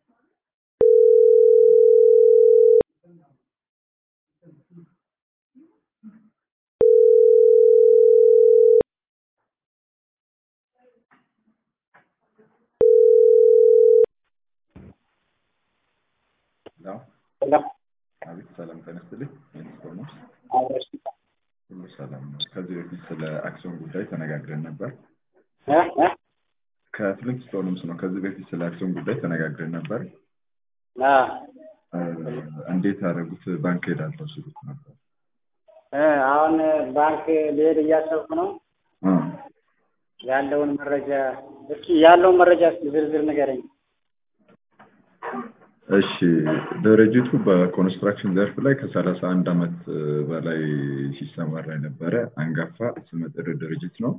አቤት ሰላም ጤና ይስጥልኝ። ቶማስ ሁሉ ሰላም ነው። ከዚህ በፊት ስለ አክሲዮን ጉዳይ ተነጋግረን ነበር። ከፍሊንት ስቶንስ ነው። ከዚህ በፊት ስለ አክሲዮን ጉዳይ ተነጋግረን ነበር። እንዴት ያደረጉት? ባንክ ሄዳለሁ ሲሉት ነበር። አሁን ባንክ ልሄድ እያሰብኩ ነው። ያለውን መረጃ እስኪ ያለውን መረጃ እስኪ ዝርዝር ንገረኝ። እሺ ድርጅቱ በኮንስትራክሽን ዘርፍ ላይ ከሰላሳ አንድ ዓመት በላይ ሲሰማራ የነበረ አንጋፋ ስመጥር ድርጅት ነው።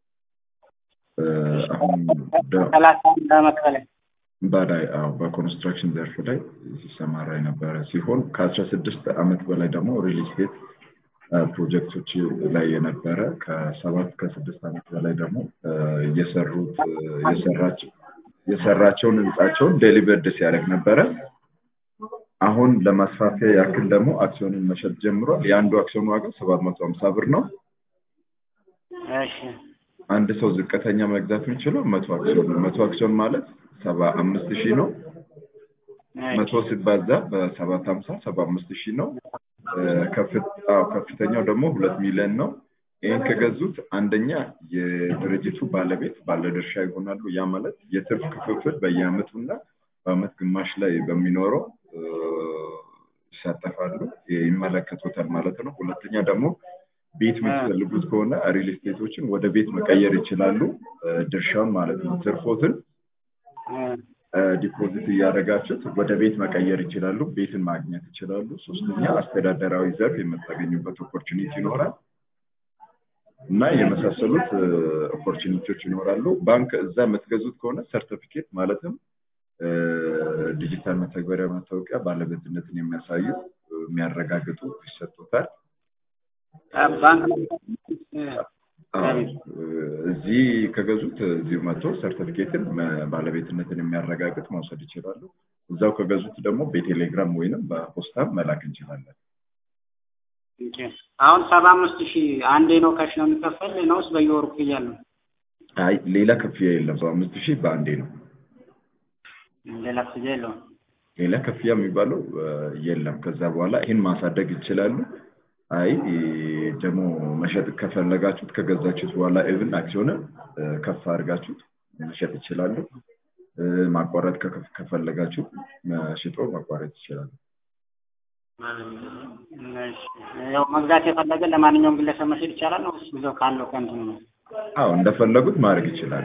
አሁን ሰላሳ አንድ ዓመት በላይ በላይ አዎ በኮንስትራክሽን ዘርፍ ላይ ሲሰማራ የነበረ ሲሆን ከአስራ ስድስት ዓመት በላይ ደግሞ ሪል ስቴት ፕሮጀክቶች ላይ የነበረ ከሰባት ከስድስት ዓመት በላይ ደግሞ እየሰሩት የሰራቸው የሰራቸውን ህንጻቸውን ዴሊቨርድ ሲያደርግ ነበረ። አሁን ለማስፋፊያ ያክል ደግሞ አክሲዮንን መሸጥ ጀምሯል። የአንዱ አክሲዮን ዋጋ ሰባት መቶ ሀምሳ ብር ነው። እሺ አንድ ሰው ዝቅተኛ መግዛት የሚችለው መቶ አክሲዮን ነው። መቶ አክሲዮን ማለት ሰባ አምስት ሺህ ነው። መቶ ሲባዛ በሰባት ሀምሳ ሰባ አምስት ሺህ ነው። ከፍተኛው ደግሞ ሁለት ሚሊዮን ነው። ይህን ከገዙት አንደኛ የድርጅቱ ባለቤት ባለድርሻ ይሆናሉ። ያ ማለት የትርፍ ክፍፍል በየአመቱ እና በአመት ግማሽ ላይ በሚኖረው ይሳተፋሉ፣ ይመለከቱታል ማለት ነው። ሁለተኛ ደግሞ ቤት የምትፈልጉት ከሆነ ሪል ስቴቶችን ወደ ቤት መቀየር ይችላሉ፣ ድርሻውን ማለት ነው። ትርፎትን ዲፖዚት እያደረጋችሁት ወደ ቤት መቀየር ይችላሉ፣ ቤትን ማግኘት ይችላሉ። ሶስተኛ አስተዳደራዊ ዘርፍ የምታገኙበት ኦፖርቹኒቲ ይኖራል። እና የመሳሰሉት ኦፖርቹኒቲዎች ይኖራሉ። ባንክ እዛ የምትገዙት ከሆነ ሰርቲፊኬት ማለትም ዲጂታል መተግበሪያ መታወቂያ ባለቤትነትን የሚያሳዩ የሚያረጋግጡ ይሰጡታል። ባንክ እዚህ ከገዙት እዚሁ መጥቶ ሰርቲፊኬትን ባለቤትነትን የሚያረጋግጥ መውሰድ ይችላሉ። እዛው ከገዙት ደግሞ በቴሌግራም ወይንም በፖስታም መላክ እንችላለን። አሁን ሰባ አምስት ሺህ አንዴ ነው ካሽ ነው የሚከፈል ነውስ በየወሩ ክፍያ ነው? አይ ሌላ ክፍያ የለም። ሰባ አምስት ሺህ በአንዴ ነው። ሌላ ክፍያ የለውም። ሌላ ክፍያ የሚባለው የለም። ከዛ በኋላ ይህን ማሳደግ ይችላሉ። አይ ደግሞ መሸጥ ከፈለጋችሁት ከገዛችሁት በኋላ ኢቭን አክሲዮንን ከፍ አድርጋችሁት መሸጥ ይችላሉ። ማቋረጥ ከፈለጋችሁ ሽጦ ማቋረጥ ይችላሉ። ያው መግዛት የፈለገ ለማንኛውም ግለሰብ መሸጥ ይቻላል ነው ብዙው ካለው ከእንትኑ ነው? አዎ እንደፈለጉት ማድረግ ይችላሉ።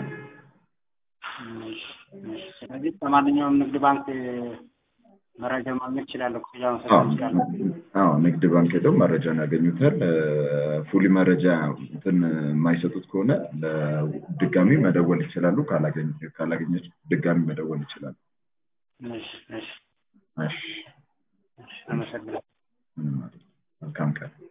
ስለዚህ ከማንኛውም ንግድ ባንክ መረጃ ማግኘት ይችላለሁ። ክፍያ መሰረት ይችላለሁ። አዎ ንግድ ባንክ ሄደው መረጃን ያገኙታል። ፉሊ መረጃ እንትን የማይሰጡት ከሆነ ድጋሚ መደወል ይችላሉ። ካላገኘች ድጋሚ መደወል ይችላሉ። እሺ እሺ እሺ አመሰግናለሁ። መልካም ቀን